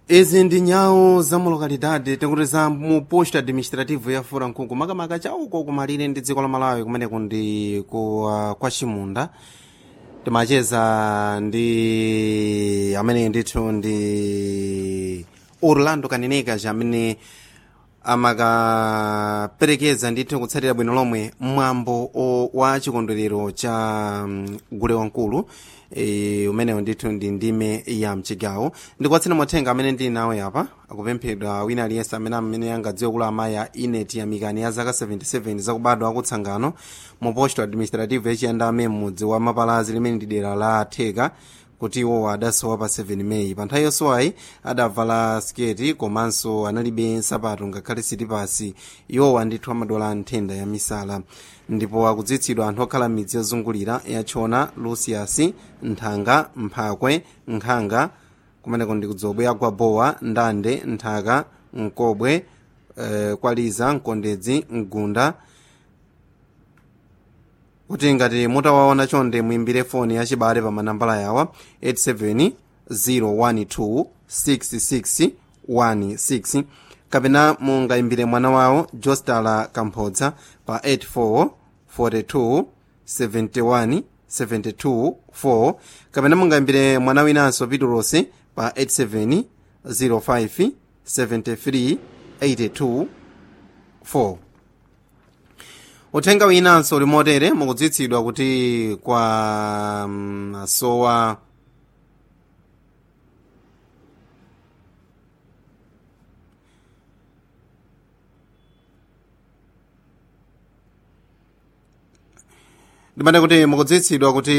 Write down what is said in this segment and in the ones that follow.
izi ndi nyawo za mu lokalidade tikuti za mu posto administrativo ya furankhungu makamaka chauko kumalire ndi dziko la malawi kumeneko ndi ku uh, kwa chimunda timacheza ndi amene ndithu ndi orlando kaneneka amene amakaperekeza ndithu kutsatira bwino lomwe mwambo o- wa chikondwerero cha um, gule wankulu e, umenewo ndithu ndi ndime ya mchigawo ndikuwatsina mothenga amene ndili nawo yapa akupemphedwa wina aliyense amene amene angadziwe kula amayi a ineti ya mikani ya zaka 77 zakubadwa akutsangano mu posto administrative yachiyandame m'mudzi wa mapalazi limene ndi dera la theka kuti iwowo adasowa pa 7 meyi pa nthawi yosowayi adavala sketi komanso analibe nsapato ngakhale sitipasi iwowo ndithu amadwala nthenda ya misala ndipo akudziwitsidwa anthu okhala midzi yozungulira yachona lucius nthanga mphakwe nkhanga kumeneko ndi kudzobwe agwa bowa ndande nthaka mkobwe eh, kwaliza mkondedzi mgunda kuti ngati mutawaona chonde muimbire foni yachibale pa manambala yawa 870126616 kapena mungaimbire mwana wawo jostala kamphodza pa 84427172 kapena mungaimbire mwana winanso pitulosi pa 87057382 uthenga winanso uli motere mukudziwitsidwa kuti kwa mm, asowa ndimati kuti mukudziwitsidwa kuti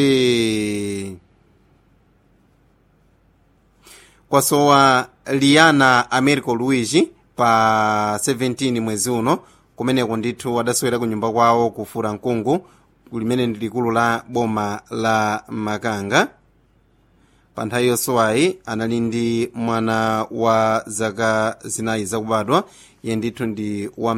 kwasowa liana americo luigi pa 17 mwezi uno kumeneko ndithu adasowera ku nyumba kwawo kufura mkungu limene ndi likulu la boma la makanga pa nthawi yosowayi anali ndi mwana wa zaka zinayi zakubadwa iye ndithu ndi wa